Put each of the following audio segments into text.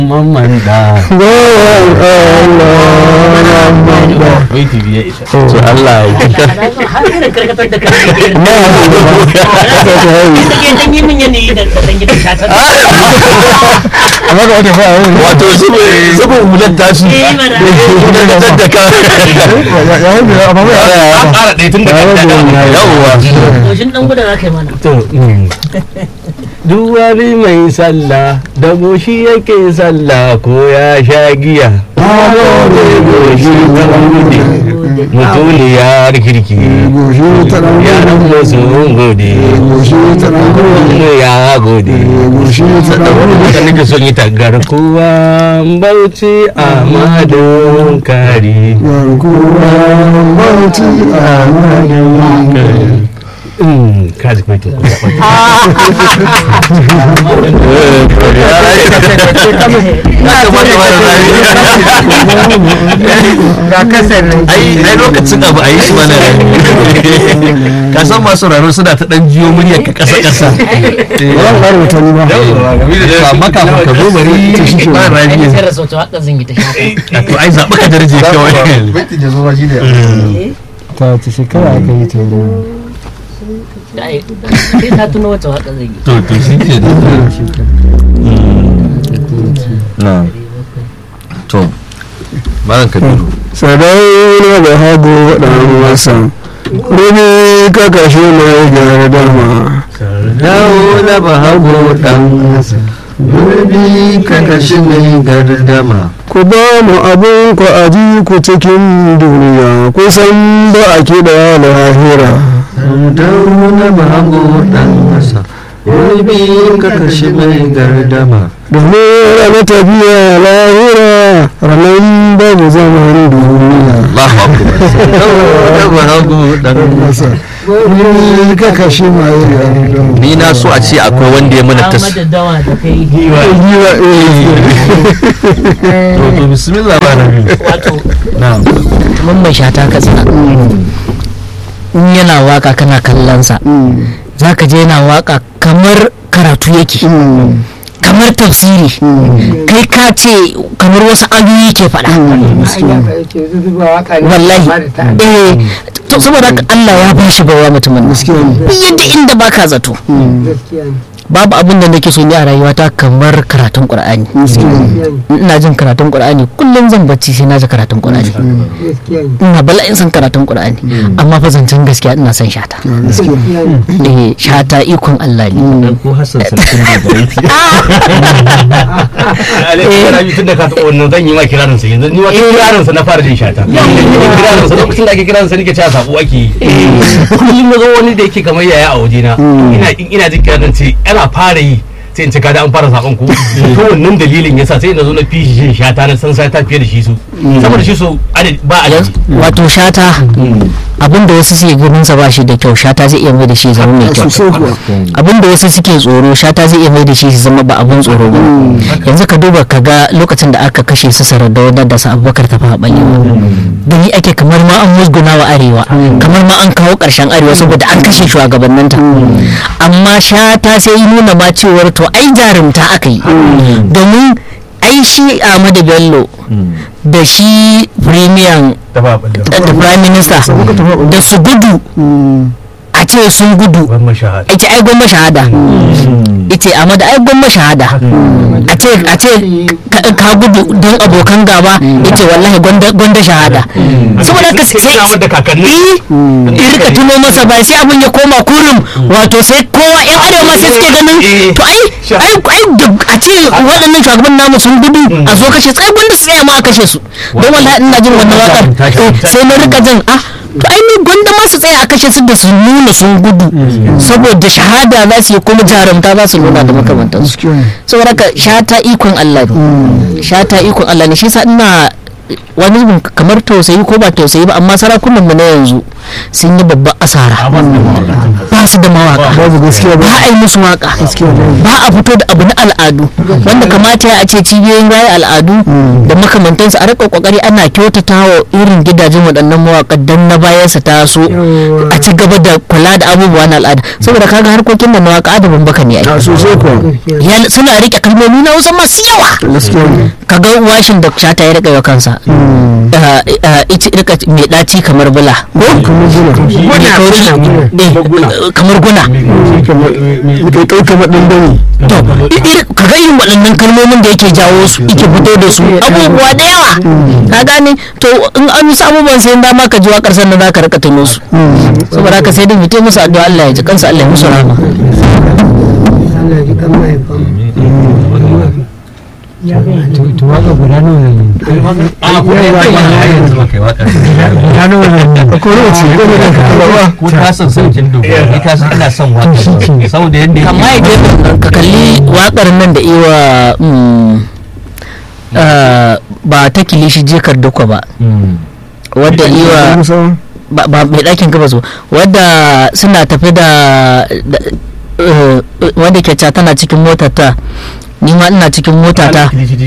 mamman da wai tv ya isa to Allah ya har irin karkatar da kan ke dan yi min yanayi da dan gidan shata amma ga wata fara wani wato zubin hular tashi eh mana da tattaka ya hudu amma ba ya an ƙara ɗaya tun da kan da yawwa yoshin dan gudan aka yi mana to duk wani mai sallah da goshi yake sallah ko ya sha giya goshi ta gode mutuliyar kirki goshi ta nan yaran musu gode goshi ta nan mu ya gode goshi ta nan da nake son yi tagar kowa bauchi a madon kari garkuwa bauti a madin Mm, kaji kwaitin kuma ga kasar ai ai lokacin abu a yi shi mana ka san masu raro suna ta dan jiyo muryar ka kasa kasa ba zan ƙara wuta ni ba to amma kafin ka zo bari ba ai rani sai rasa wata wakan zan yi ta shata to ai zaɓi ka darje kawai ta ta shekara aka yi ta yi da ai sai ta tuno wata wakan zan yi to to shi ke na to malam kabiru sadauna da hagu ɗan wasan rubi ka kashe mai gardama dawo na ba hago dan Gurbi ka kashi mai gardama ku ba mu abin ku aji ku cikin duniya kusan ba a kiɗa lahira dawo na ba hago dan masa Gurbi ka kashi mai gardama domin rana tafiya lahira ranar babu zaman duniya Allahu akbar dawo na ba hago dan masa rubi ka kashe mai gardama ni na so a ce akwai wanda ya mana tas Ahmad dawa da kai Giwa, eh. to to bismillah ba na wato na'am mamman shata ka tsina in yana waka kana kallon sa Mm, zaka je yana waka kamar karatu yake mm, kamar tafsiri mm. kai ka ce kamar wasu ayoyi ke faɗa wallahi eh to saboda haka Allah ya ba shi bawa mutumin nan Gaskiya ne. duk yadda inda baka zato babu abin da nake so ni a rayuwata kamar karatun Qur'ani ina jin karatun Qur'ani kullum zan bacci sai na ji karatun Qur'ani ina bala'in san karatun Qur'ani amma fa zancen gaskiya ina son shata eh shata ikon Allah ne ko Hassan sarkin da barati alaikun tun da ka taɓa wannan zan yi ma kirarin sa yanzu ni ma kirarin sa na fara jin shata kirarin sa lokacin da ake kirarin sa nake cewa sabo ake yi kullum na zo wani da yake kamar yaya a waje na ina ina jin kirarin ce ana fara yi sai in ce kada an fara sakon ku to wannan dalilin yasa sai na zo na fi shi jin shata na san shata fiye da shi su saboda shi su adad- ba a wato shata abin da wasu suke ganin sa ba shi da kyau shata zai iya mai da shi zama mai kyau Sosai kuwa. abin da wasu suke tsoro shata zai iya mai da shi su zama ba abin tsoro ba yanzu ka duba ka ga lokacin da aka kashe su sardauna da su abubakar ta faɓa gani ake kamar ma an musguna wa arewa kamar ma an kawo ƙarshen arewa saboda an kashe shugabanninta amma shata sai yi nuna ma cewar to ai jarumta aka yi domin ai shi ahmadu bello da shi premier da ba balle da prime minister da su gudu a ce sun gudu ban mashahada ita ai gwamma shahada ita amma da ai gwamma shahada a ce a ce ka- ka gudu don abokan gaba yace wallahi gwanda gwanda shahada saboda haka sai sai da kakanni in rika tuno masa ba sai abin ya koma kurum wato sai kowa yan arewa ma sai suke ganin Eh. to ai ai ai da a ce waɗannan shugaban namu sun gudu a zo kashe sai gwanda su tsaya ma a kashe su don wallahi ina jin wannan wakar eh, sai na rika jin ah to ai ni gwanda ma su tsaya a kashe su da su nuna sun gudu saboda shahada za su yi kuma jarumta za su nuna da makamantansu Gaskiya ne. saboda ka shata ikon Allah ne shata ikon Allah ne shi yasa ina wani zubin kamar tausayi ko ba tausayi ba amma sarakunan mu na yanzu sun yi babban asara ba su da mawaka babu gaskiya ba ba a yi musu waka ba a fito da abu na al'adu wanda kamata ya ce cibiyoyin raya al'adu da makamantansu a rika kokari ana kyautata wa irin gidajen waɗannan mawaka don na bayan su taso a ci gaba da kula da abubuwa na al'ada saboda kaga harkokin da na waka adabin baka ne ai a sosai kuwa Ya- suna rike kalmomi na wasu masu yawa gaskiya ne kaga washin da shata ya rika wa kansa Ah, ah, ita rika mai ɗaci kamar bula ko kamar guna mai kaushi ne, kamar guna kai kai kamar dan bane to i- iri- kaga irin waɗannan kalmomin da yake jawo su yake fito da su abubuwa da yawa ka gane to in an yi abubuwan sai dama ka ji waƙar sannan za ka rika tuno su saboda haka sai dai mu musu addu'a Allah ya ji kansa Allah ya musu rahama Allah ya ji kan mahaifan to to waka guda nawa ne a kuma ya bayyana har yanzu ba kai waka guda nawa ne ko ne ce ko ne ka kalaba ko ta san sarkin dogo ni ka san ina son waka saboda yadda amma ya yake gefen ka kalli waƙar nan da iwa mm, ah, ba ta kilishi jikar duka ba wadda iwa musa ba ba mai ɗakin gabas ba wadda suna tafi da da- eh, wadda ke ca tana cikin motar ta ni ma ina cikin mota ta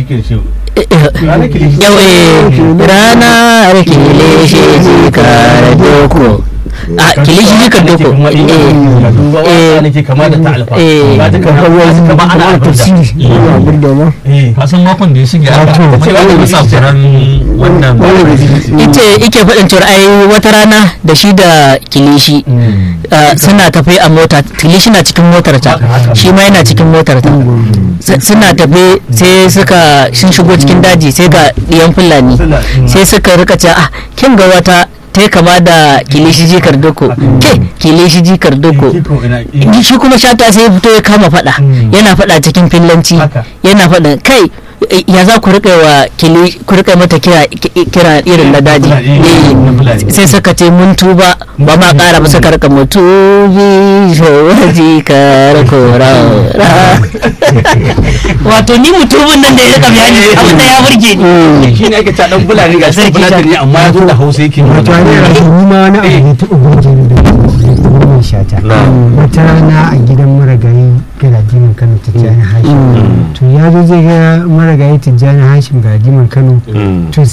yau eh rana kilishi jikar doko a kilishi jikar doko eh nake kama da ta alfa eh. ba ta kama kama ana alfa ya burda ma ka san makon da ya shige aka cewa da bisa furan wannan ita ike faɗin cewa ai wata rana da shi da kilishi uh, suna tafe a mota kilishi na cikin motar ta shi ma yana cikin motar ta S- suna tafe sai suka sun shigo cikin daji sai ga ɗiyan fulani sai suka rika ce ah kin ga wata ta yi kama da kilishi jikar doko ke kilishi jikar doko shi kuma shata sai ya fito ya kama faɗa yana faɗa cikin fillanci Haka. yana faɗin kai eh, ya za ku rika wa kili ku rika mata kira ki- kira irin na daji Fulani, Eh, na Fulani. sai suka ce mun tuba ba ma ƙara ba suka rika mutubi showaji kar kora wato ni mutumin nan da ya rika bayani abin da ya burge ni shi ne ake ta dan fulani ga sai fulani ne amma ya zo da hausa yake wato magana. ne a ni ma wani abu ne ta ubangiji da wannan shata wata rana a gidan maragayi galadiman kano tijjani hashim to ya zo zai ga maragayi tijjani hashim galadiman kano to